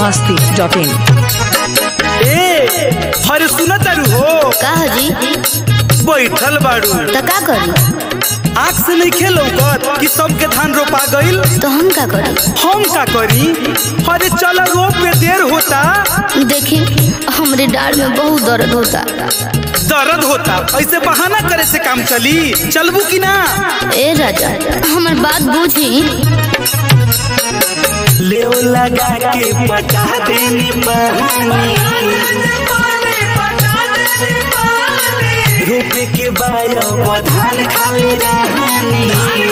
Masti dot in ए हरे सुन तारू हो का हजी बैठल बाड़ू त का करी आँख से नहीं खेलो कर कि सबके धान रोपा गईल तो हम का करी हम का करी अरे चल रोप में देर होता देखी हमरे डाढ़ में बहुत दर्द होता दर्द होता ऐसे बहाना करे से काम चली चलबू कि ना ए राजा हमर बात बुझी ले लगा के पटा देनी रोपे के बाद धान खाली रहनी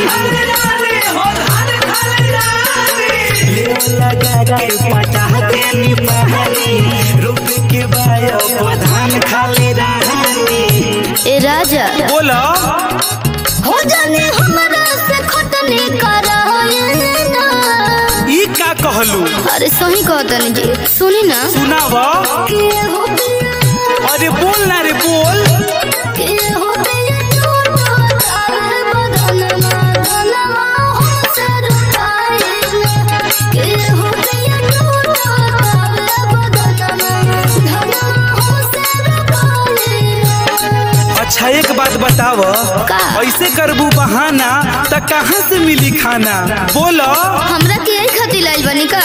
ले लगा के पटा देनी पहानी रोपे के बाद धान खाली रहनी ए राजा बोलो हो जाने हमरा से खटनी करा ई का कहलू अरे सही कहतनी जी सुनी ना सुनाव के हो गया अरे बोल ना रे बोल के हो गया टूटा तारे बदनमा धनमा हमसे रुकाए के हो गया टूटा तारे बदनमा धनमा हमसे रुकाए अच्छा एक बात बताव का? ऐसे करबू बहाना त कहाँ से मिली खाना बोलो हमरा के यही खातिर लाइल बनी का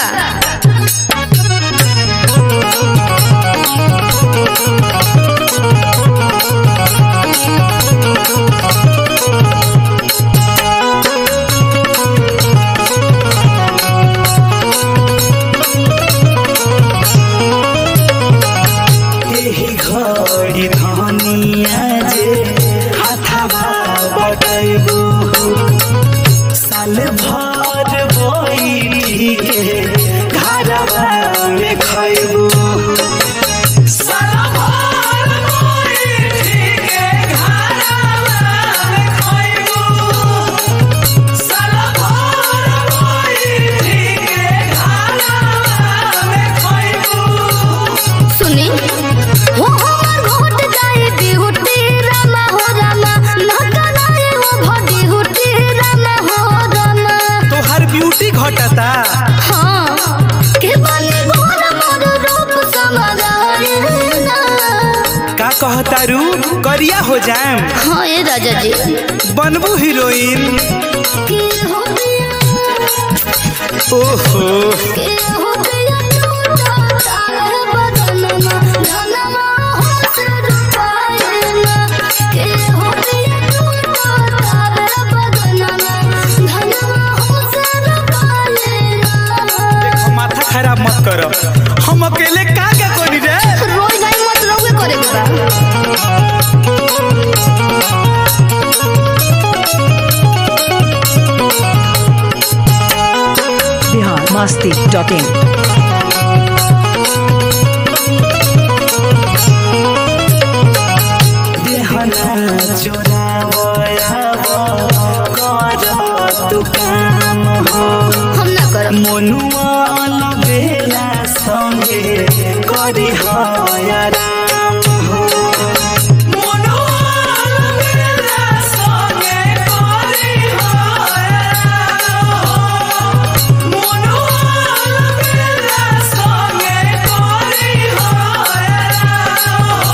एही घड़ी धनिया जे हाथवा बटैबू साल भर बैठी के घरवा में खैबू साल भर बैठी के घरवा में खैबू साल भर बैठी के घरवा में खैबू सुनी हो हमर घोट जाए बिहुटी रामा हो रामा नकनाए हो भडी हुटी रामा हो रामा तोहर ब्यूटी घटता हाँ के बने घोर मोर रूप समगाए ना का कहतारू करिया हो जाएम हाँ ए राजा जी बनबू हीरोइन के हो गया ओहो के हो गया टूटा तारे बदनमा धनमा हमसे रुकाए ना के हो गया टूटा तारे बदनमा धनमा हमसे रुकाए ना माथा खराब मत कर हम अकेले का क्या करी रे रोई गाई मत रहुए करे के बा बिहार मस्ती डॉट इन देहना चोरावयाव कर तू काम हो हम ना करब मनुआ बेला संगे करी हयाराम हो मनुआ बेला संगे करी हयाराम हो मनुआ बेला संगे करी हयाराम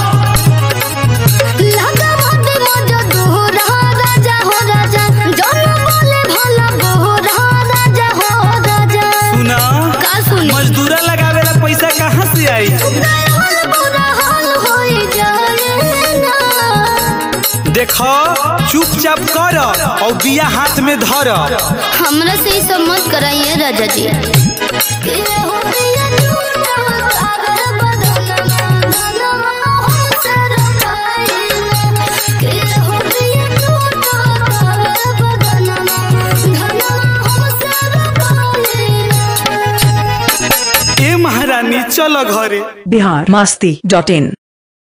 लगा मत मज दोहरा राजा हो राजा जन बोले भला बोहरा राजा हो राजा सुना का सुनी मजदूरा लगावेला पैसा कहाँ से आई हाल बुरा हाल होई जाए ना देखो चुपचाप कर और बिया हाथ में धर हमरा से ई सब मत कराइए राजा जी के हो गया टूटा तारे बदनमा धनमा हमसे रुकाए ना के हो गया टूटा तारे बदनमा धनमा हमसे रुकाए ना ए महारानी चलो घरे बिहार मस्ती डॉट इन